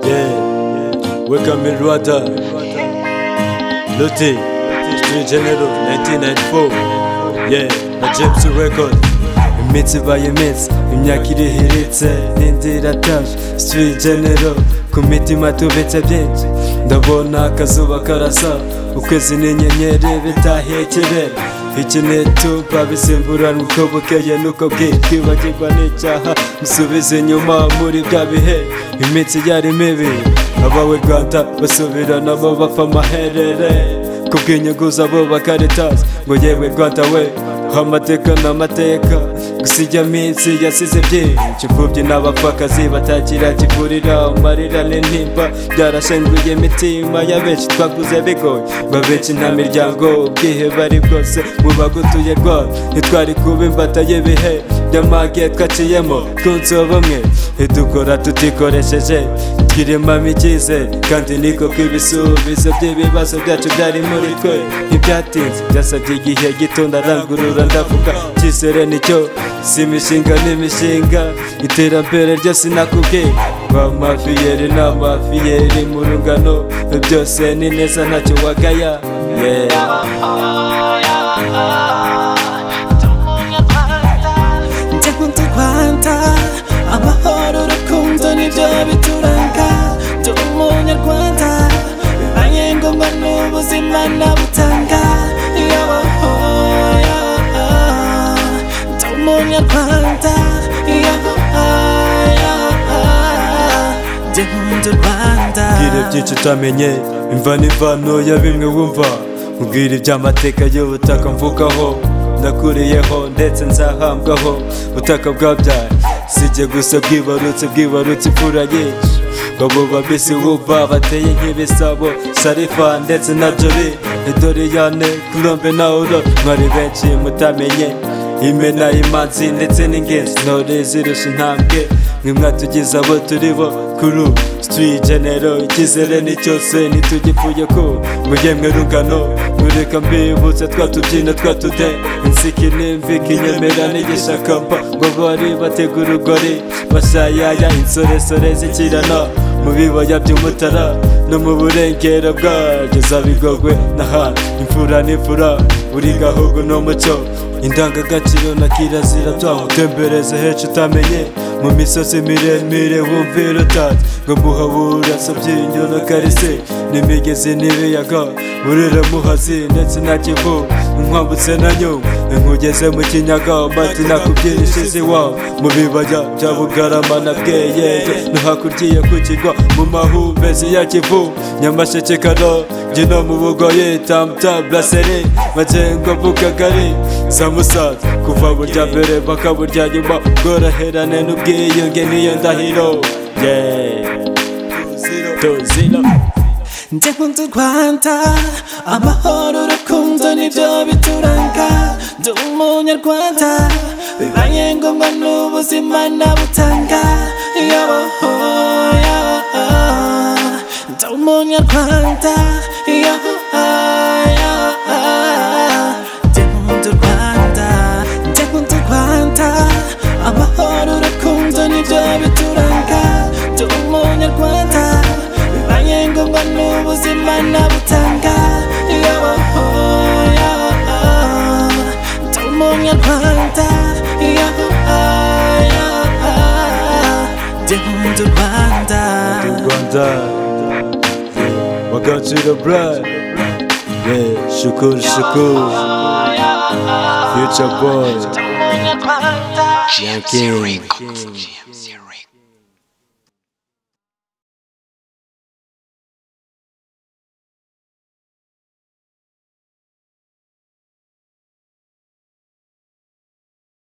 Yeah. Welcome Milwater. Lottie. Street General 1994. Yeah. Na Gypsy Record. Imitsi by imitsi. Imyaka irihiritse. N'indi irataje. Street General. Ku mitima tubitse byinshi. Ndabona akazuba karasa. Ukwezi n'inyenyeri bitahekera. Iki ni icupa bisimburana uko bukeye nuko bwije kwibagirwa n'icyaha musubize inyuma muri bya bihe iminsi yari mibi abawe rwanda basubira nabo bapfa amaherere ku bw'inyungu zabo bakaritazi ngo yewe rwanda we amateka n'amateka gusa ijya minsi yasize byinshi imfubyi n'abapfakazi batakira kivurira amarira n'intimba byarashenguye imitima ya benshi twakuze bigoye ngo abenshi nta miryango ubwiheba ari bwose mu bagutuye rwabo ntitwari kuba imbata y'ibihe by'amage twaciyemo twunze ubumwe ntidukora tutikoresheje twiremamo icyizere kandi niko kw'ibisubizo by'ibibazo byacu byari muri twe ntibyatinze byasabye igihe gito ndarangurura ndavuga icyizere nicyo si imishinga n'imishinga iterambere ryo sinakubwiye ba mafiyeri na mafiyeri mu rungano byose ni neza ntacyo wagaya Ndakunda Rwanda amahoro urukundo nibyo bituranga ndi umunyarwanda bibaye ngombwa n'ubuzima nabutanga yabaho ndi umunyarwanda yabaho ndi nkunda u Rwanda mbwire byinshi utamenye imva n'imvano ya bimwe wumva mbwire iby'amateka y'ubutaka mvugaho nakuriyeho ndetse nzahambwaho butaka bwabyaye sijye gusa bwibarutse bwibarutse imfura nyinshi babo babisi wumva bateye nk'ibisabo sharifa ndetse na jori edoriyane kurombe na uro mwari benshi mutamenye imena imanzi ndetse n'ingenzi ntore zirusha intambwe mwe mwatugize abo turi bo kuri ubu street genero icyizere ni cyose ntitugipfuye ko mujyemwe rugano mureka mbibutse twatubyina twatude insiki n'imvika inyemera n'igishakamba ngo bari bategura urugori bashayaya insoresore zikirana mu bibaya by'umutara no mu burengero bwaryo za bigogwe n'ahandi imfura n'imfura buri gahugu n'umuco indangagaciro na kirazira byaho utembereze henshi utamenye mu misozi miremire wumvira utazi ngo muhabura sabyinyo na karisi n'imigezi n'ibiyaga burira muhazi ndetse na kivu nkwambutse na nyungwe nkugeze mu kinyaga mbati nakubyinishije iwabo mu bibaya bya bugarama na bweyeye no hakurya ya ku kigwa mu mahumbezi ya kivu nyamasheke kano gino mu bugoyi tamuta buraseri magengo bukagari za musanze kuva burya mbere mpaka burya nyuma bworoherane n'ubwiyunge niyo ndahiro yeah. tuzino ndi nkunda u Rwanda amahoro urukundo nibyo bituranga ndi umunyarwanda bibaye ngombwa n'ubuzima nabutanga yabaho yabaho ndi umunyarwanda yabaho ndi nkunda u Rwanda ndi nkunda u Rwanda amahoro urukundo nibyo bituranga ndi umunyarwanda bibaye ngombwa n'ubuzima nabutanga yabaho ndi umunyarwanda yaho ndi nkunda u Rwanda Ndi u Rwanda wakacira brad yeah. shukuru shukuru future boy Umunyarwanda Yankee. GMC Records.